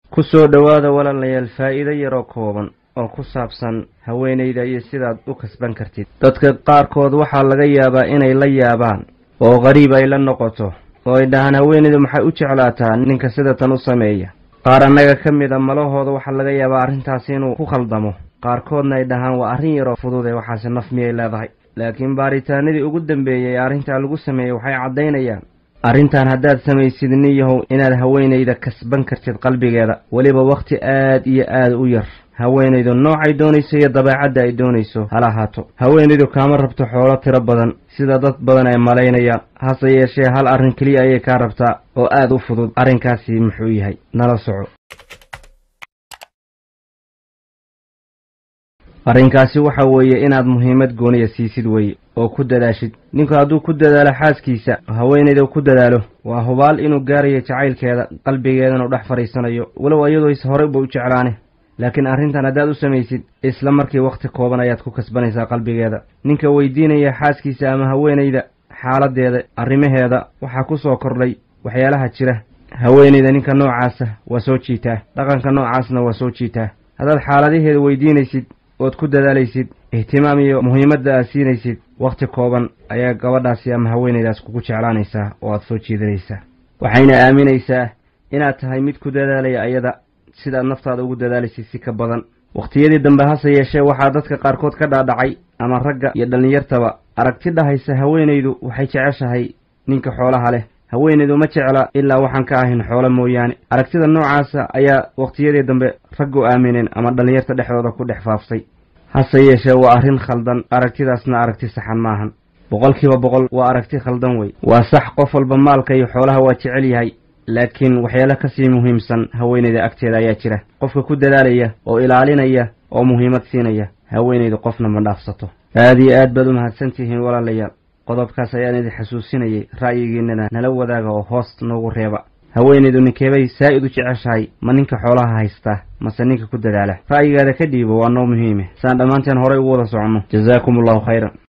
ku soo dhowaada walaalayaal faa'iido yaroo kooban oo ku saabsan haweenayda iyo sidaad u kasban kartid dadka qaarkood waxaa laga yaabaa inay la yaabaan oo qariib ay la noqoto oo ay dhahaan haweenaydu maxay u jeclaataa ninka sida tan u sameeya qaar annaga ka mid a malahooda waxaa laga yaabaa arrintaasi inuu ku khaldamo qaarkoodna ay dhahaan waa arrin yaroo fudud ee waxaase naf miyay leedahay laakiin baaritaanadii ugu dambeeyey ee arrintaa lagu sameeyey waxay caddaynayaan arrintan haddaad samaysid nin yahow inaad haweenayda kasban kartid qalbigeeda weliba wakhti aad iyo aad u yar haweenaydu noocay doonayso iyo dabeecadda ay doonayso hala ahaato haweenaydu kaama rabto xoolo tiro badan sida dad badan ay malaynayaan hase yeeshee hal arrin keliya ayay kaa rabtaa oo aad u fudud arrinkaasi muxuu yahay nala soco arrinkaasi waxa weeye inaad muhiimad gooniya siisid weye oo ku dadaashid ninku hadduu ku dadaalo xaaskiisa haweenayda ku dadaalo waa hubaal inuu gaarayo jacaylkeeda qalbigeedana u dhex fadhiisanayo walow iyadoo is horeyba u jeclaane laakiin arrintan haddaad u samaysid isla markii wakhti kooban ayaad ku kasbanaysaa qalbigeeda ninka weydiinaya xaaskiisa ama haweenayda xaaladeeda arrimaheeda waxaa ku soo kordhay waxyaalaha jira haweenayda ninka noocaasa waa soo jiitaa dhaqanka noocaasna waa soo jiitaa haddaad xaaladaheeda weydiinaysid ood ku dadaalaysid ihtimaam iyo muhiimadda aad siinaysid wakhti kooban ayaa gabadhaasi ama haweenaydaas kugu jeclaanaysaa oo aad soo jiidanaysaa waxayna aaminaysaa inaad tahay mid ku dadaalaya ayada sidaad naftaada ugu dadaalaysid si ka badan wakhtiyadii dambe hase yeeshee waxaa dadka qaarkood ka dhaadhacay ama ragga iyo dhallinyartaba aragti dhahaysa haweenaydu waxay jeceshahay ninka xoolaha leh haweenaydu ma jecla ilaa waxaan ka ahayn xoolo mooyaane aragtida noocaasa ayaa wakhtiyadii dambe raggu aamineen ama dhallinyarta dhexdooda ku dhex faaftay hase yeeshee waa arrin khaldan aragtidaasna aragti saxan maahan boqolkiiba boqol waa aragti khaldan wey waa sax qof walba maalka iyo xoolaha waa jecel yahay laakiin waxyaalo kasii muhiimsan haweenayda agteeda ayaa jira qofka ku dadaalaya oo ilaalinaya oo muhiimad siinaya haweenaydu qofna ma dhaafsato aad iyo aad baad u mahadsan tihiin walaalayaal qodobkaas ayaan idin xasuusinayay ra'yigiinana nala wadaaga oo hoos noogu reeba haweenaydu ninkeebay saa'id u jeceshahay ma ninka xoolaha haystaa mase ninka ku dadaala ra'yigaada ka dhiibo waa noo muhiime saan dhammaanteen horay ugu wada soconno jasaakum allahu khayran